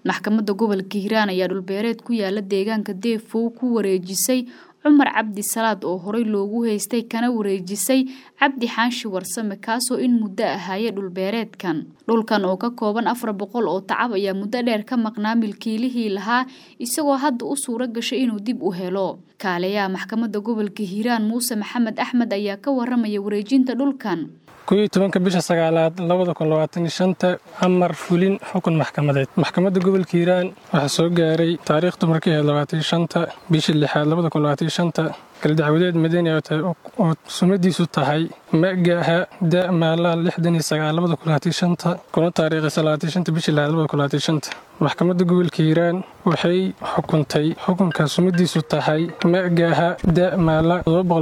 maxkamadda gobolka hiiraan ayaa dhulbeereed ku yaala deegaanka deefow ku wareejisay cumar cabdi salaad oo horey loogu haystay kana wareejisay cabdi xaanshi warsame kaasoo in muddo ahaaye dhulbeereedkan dhulkan oo ka kooban afar boqol oo tacab ayaa muddo dheer ka maqnaa milkiilihii lahaa isagoo hadda u suuro gashay inuu dib u helo kaaliyaha maxkamadda gobolka hiiraan muuse maxamed axmed ayaa ka waramaya wareejinta dhulkan koiyo tobanka bisha sagaalaad labada kun labaatan shanta amar fulin xukun maxkamadeed maxkamadda gobolka hiiraan waxaa soo gaaray taariikhdu markay ahayd labaatan shanta bishii lixaad labada kun labaatan shanta galdacwadeed madani oo sumadiisu tahay magaaha da maalaha lixdan iyo sagaal labada kun labaatan shanta kuna taariikhaysa labaatan shanta bishii lixaad labada kun labaatan shanta maxkamadda gobolka hiiraan waxay xukuntay xukunka sumadiisu tahay magaaha da maala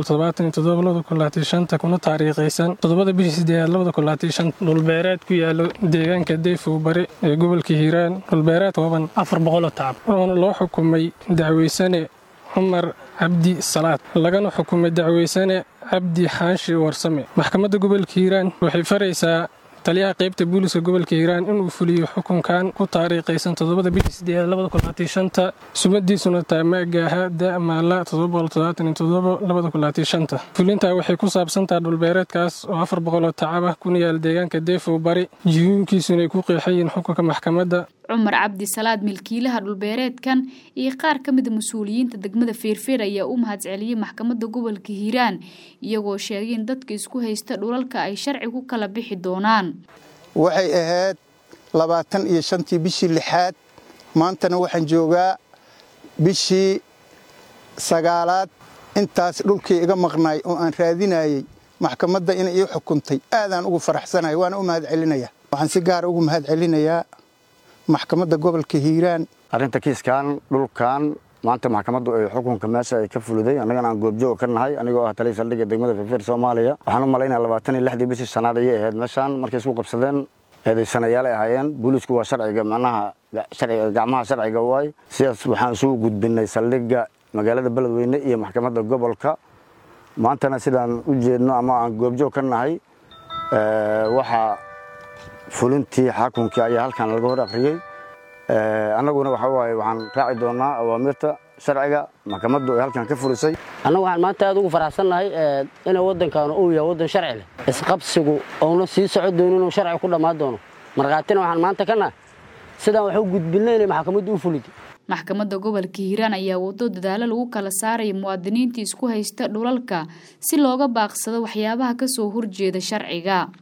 kuna taariikhaysan toddobada bishii sideedaad labada kun labaatan shanta dhulbeereed ku yaalo deegaanka deefow bari ee gobolka hiiraan dhulbeereed kooban afar boqoloo tacab oona loo xukumay dacweysane cumar cabdi salaad lagana xukumay dacweysane cabdi xaashi warsame maxkamadda gobolka hiiraan waxay faraysaa taliyaha qaybta booliska gobolka hiiraan inuu fuliyo xukunkan ku taariikhaysan toddobada bishii sideedaad labada kun labaatan shanta sumadiisuna tahay maagaaha da maala labada kun labaatan shanta fulintaa waxay ku saabsantaha dhulbeereedkaas oo afar boqoloo tacab ah kuna yaal deegaanka deefow bari jiyuunkiisuna ay ku qeexayiin xukunka maxkamadda cumar cabdi salaad milkiilaha dhulbeereedkan iyo qaar ka mida mas-uuliyiinta degmada feerfeer ayaa u mahadceliyey maxkamadda gobolka hiiraan iyagoo sheegay in dadka isku haysta dhulalka ay sharci ku kala bixi doonaan waxay ahayd labaatan iyo shantii bishii lixaad maantana waxaan joogaa bishii sagaalaad intaas dhulkii iga maqnaay oo aan raadinayey maxkamadda inay ii xukuntay aadaan ugu faraxsanahay waana u mahad celinaya waxaan si gaara ugu mahad celinayaa maxkamadda gobolka hiiraan arrinta kiiskan dhulkan maanta maxkamaddu ay xukunka meesha ay ka fuliday annagana aan goobjooga ka nahay anigoo ah taliya saldhigga degmada feerfeer soomaaliya waxaan u malaynaya labaatan iyo lixdii bishii shanaad ayay ahayd meeshaan markay isku qabsadeen eedaysanayaal ay ahaayeen boolisku waa sharciga macnaha gacmaha sharciga waay sidaas waxaan isugu gudbinay saldhigga magaalada beledweyne iyo maxkamadda gobolka maantana sidaan u jeedno ama aan goobjoog ka nahay waxaa fulintii xakunkii ayaa halkan laga hor akhriyey annaguna waxa waaye waxaan raaci doonaa awaamirta sharciga maxkamaddu ay halkan ka fulisay annagu waxaan maanta aad ugu faraxsannahay inuu waddankaanu uu yahay waddan sharci leh isqabsigu ouna sii soco doono inuu sharci ku dhammaan doono markhaatina waxaan maanta ka nahay sidaan wax u gudbinay inay maxkamaddu u fulid maxkamadda gobolka hiiraan ayaa wado dadaalo lagu kala saaraya muwaadiniinta isku haysta dhulalka si looga baaqsado waxyaabaha ka soo horjeeda sharciga